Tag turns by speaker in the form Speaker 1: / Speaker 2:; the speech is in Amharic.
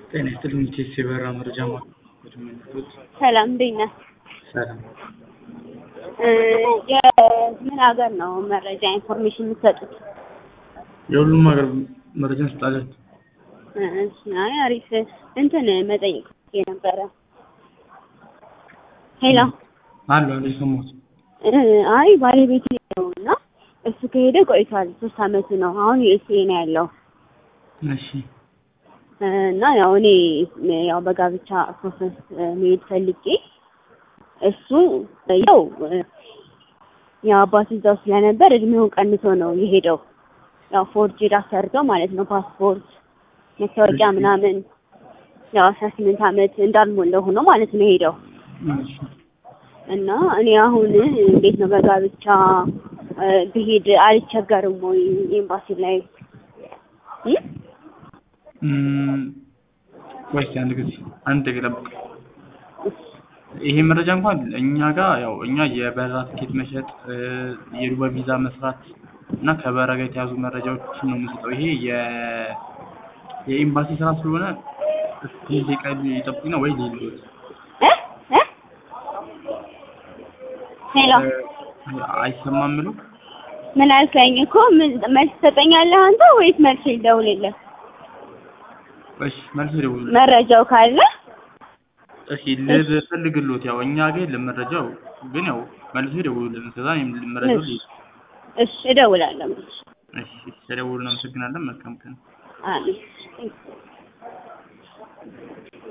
Speaker 1: ጤና ይስጥልኝ ኢቴስ የበረራ መረጃ ማዕከል የሚመጡት
Speaker 2: ሰላም እንዴት ነህ?
Speaker 1: ሰላም
Speaker 2: የምን ሀገር ነው መረጃ ኢንፎርሜሽን የምትሰጡት?
Speaker 1: የሁሉም ሀገር መረጃ እንሰጣለን።
Speaker 2: እሺ፣ አይ አሪፍ እንትን መጠየቅ የነበረ ሄሎ
Speaker 1: አሉ አሉ የሰማሁት
Speaker 2: አይ ባለቤቴ ነው እና እሱ ከሄደ ቆይቷል። ሶስት አመቱ ነው። አሁን ዩኤስኤ ነው ያለው
Speaker 1: እሺ
Speaker 2: እና ያው እኔ ያው በጋብቻ ፕሮሰስ መሄድ ፈልጌ እሱ ያው ያው አባቱ እዛው ስለነበር እድሜውን ቀንሶ ነው የሄደው። ያው ፎርጅድ አሰርተው ማለት ነው ፓስፖርት፣ መታወቂያ ምናምን ያው አስራ ስምንት አመት እንዳልሞላው ሆኖ ማለት ነው የሄደው
Speaker 1: እሺ
Speaker 2: እና እኔ አሁን እንዴት ነው በጋብቻ ብሄድ አልቸገርም ወይ ኤምባሲ ላይ እ?
Speaker 1: እም፣ ወይስ አንድ ጊዜ አንድ ደቂቃ ጠብቅ። ይሄ መረጃ እንኳን እኛ ጋር ያው እኛ የበረራ ትኬት መሸጥ እ፣ የዱባይ ቪዛ መስራት እና ከበረራ ጋር የተያዙ መረጃዎችን ነው የምንሰጠው። ይሄ የ የኤምባሲ ስራ ስለሆነ እስኪ ደቂቃ ይጠብቁና ወይ ሌሎት
Speaker 2: እ? እ? ሄሎ
Speaker 1: አይሰማም ብሎ
Speaker 2: ምን አልከኝ እኮ ምን መልስ ትሰጠኛለህ አንተ ወይስ መልስ ልደውልልህ?
Speaker 1: እሺ መልስ ደውሉ።
Speaker 2: መረጃው ካለ
Speaker 1: እሺ ልፈልግሎት ያው እኛ ጋር የለም መረጃው ግን ያው መልሶ ይደውሉልን። ከዛ እኔም መረጃው ልይዝ።
Speaker 2: እሺ እደውላለሁ።
Speaker 1: እሺ ተደውሉ። እናመሰግናለን። መልካም ቀን።
Speaker 2: አሜን